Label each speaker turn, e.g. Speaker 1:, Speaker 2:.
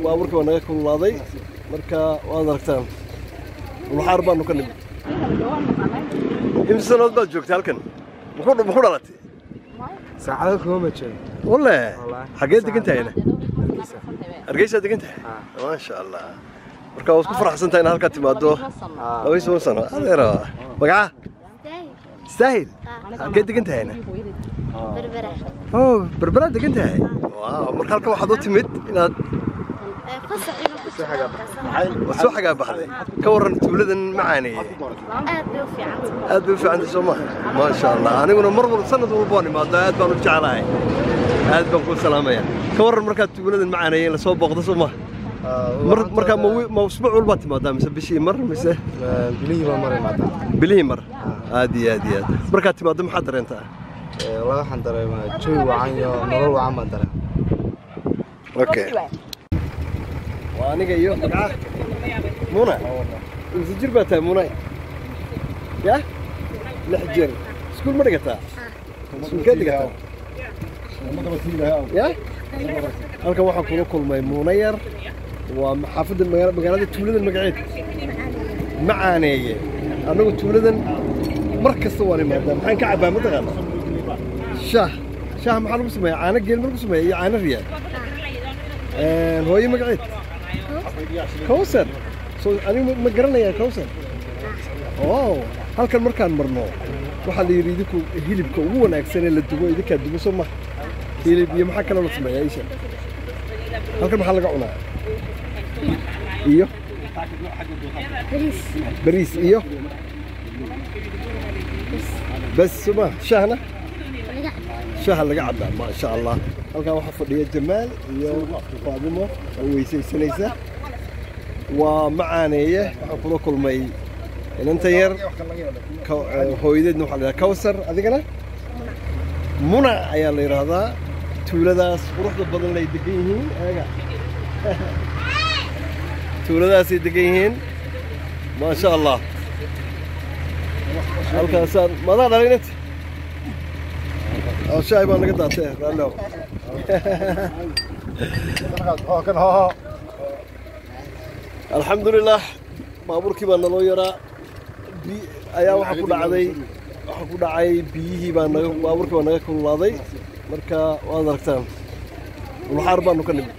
Speaker 1: baabuurkii waa naga kululaaday marka waad aragtaan ulxaar baanu ka nimid imse sanood baad joogtay halkan muxuu muxuu dhalatay
Speaker 2: saacado kuma ma joogo
Speaker 1: walle
Speaker 2: Wallaahi.
Speaker 1: xaggee degan tahayna
Speaker 2: Hargeysa.
Speaker 1: hargeysaa degan tahay
Speaker 2: Ah.
Speaker 1: maasha allah marka waad ku faraxsan tahay inaad halkaa timaado
Speaker 2: Ah.
Speaker 1: laba iyo toban sano adeera magaca istaahil xaggee degan tahayna
Speaker 3: berbera
Speaker 1: oh berberaad degan tahay waaw marka halkan waxaad u timid inaad
Speaker 3: fasax inuu ku soo
Speaker 1: waad soo xagaa baxday ka warran tuuladan macaaneeye
Speaker 3: aad bay u fiican
Speaker 1: aad bay u fiicantay soo maha maasha allah aniguna mar walba sanad walba waan imaado aad baan u jeclahay aad baan kuu salaamaya ka warran markaad tuuladan macaaneeye in lasoo booqdo soo maha
Speaker 2: Ah,
Speaker 1: mar
Speaker 2: waxaan
Speaker 1: markaa ma
Speaker 2: tahay-
Speaker 1: wi- ma usbuuc walbaad timaadaa mise bishii mar mise
Speaker 2: Ah, bilihii baa mar imaadaa
Speaker 1: bilihii mar aad iyo aad iyo aad markaad timaado maxaad dareentaa
Speaker 2: Eh, walahi waxaan dareemaa jawi wacan iyo nolol wacan baan dareemaa
Speaker 1: okay waa aniga iyo magaca muna imse jir baa tahay muna ya lix jir iskuul ma dhigataa iskuulkee dhigataa ya halkan waxaan kula kulmay muuna yar waa xaafadda magaa- magaalada tuuladan magaceed macaaneeye annagu tuuladan mar kasta waan imaadaa maxaan ka cabbaa mataqaana shaah shaah maxaa lagu sameeya caano geel ma lagu sameeya iyo caano riyaal Een, hooyo magaceed kowsar so anigu ma- ma garanayaa kowsar wow halkan markaan marno waxaa la yidhi idinku hilibka ugu wanaagsan ee la dubo idinkaa dubo soo maha hilib iyo maxaa kaloo la sameeyaa isha halkan maxaa laga cunaa iyo bariis iyo bas soo maha shaahna shaha laga cabbaa maasha allah halkaa waxaa fadhiya jamaal iyo faadimo oo weysaysanaysa waa macaaneeye waxaan kula kulmay inanta yar ka- eh, hooyadeedna waxaa la yidhaha kawsar adigana muna ayaa la yidhaahdaa tuuladaas quruxda badan ay degan yihiin eega tuuladaasay degan yihiin maasha allah halkaasaan madaa dhalay inanta oo shaay baa naga daatee raallow alxamdulilah baabuurkii baa naloo yaraa bi ayaa waxaa ku dhacday waxaa ku dhacay biyihii baa naga baabuurkii baa naga kululaaday marka waad aragtaan ulxaar baanu ka nimid